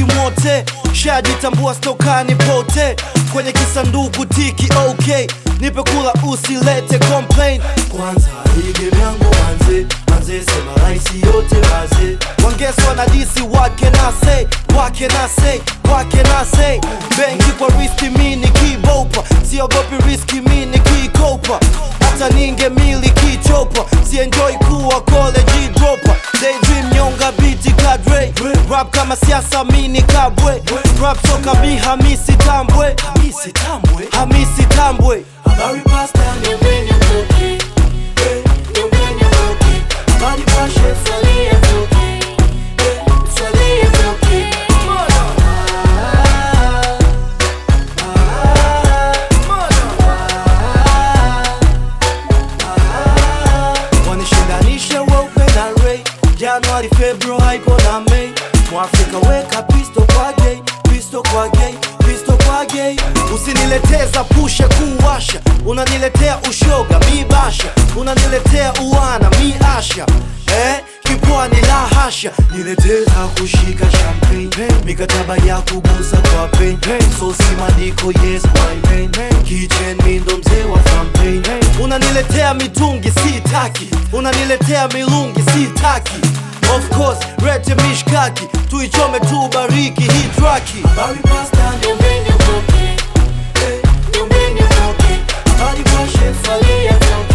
mote shajitambua stokani pote kwenye kisanduku tiki ok nipe kula usilete complain kwanza hige vyangu manze manze sema raisi yote maze wangeswa na disi wake na say wake na say wake na say benki kwa riski mi ni kibopa siogopi riski mi ni kikopa hata ninge mili kichopa sienjoi kuwa college dropa daydream nyonga biti kadre rap kama siasa mini kabwe rap soka mi hamisi tambwe hamisi tambwe hamisi tambwe habari pasta Niambeni mtoke, niambeni mtoke, habari pashe salia mtoke, salia mtoke. wanishindanishe weupe na rei januari februari haipo na mei mwafrika weka pisto kwa gay pisto kwa gay pisto kwa gay usinileteza pushe kuwasha unaniletea ushoga mi basha unaniletea uwana mi asha eh? kipwani la hasha nileteza kushika champagne mikataba ya kugusa kwa pain sosi madiko yes my main kitchen mi ndo mzee wa campaign unaniletea mitungi sitaki unaniletea milungi sitaki of course rete mishkaki tuichome tu bariki hii traki Barry pasta Niambeni mtoke, niambeni mtoke, Bari pashe salia mtoke.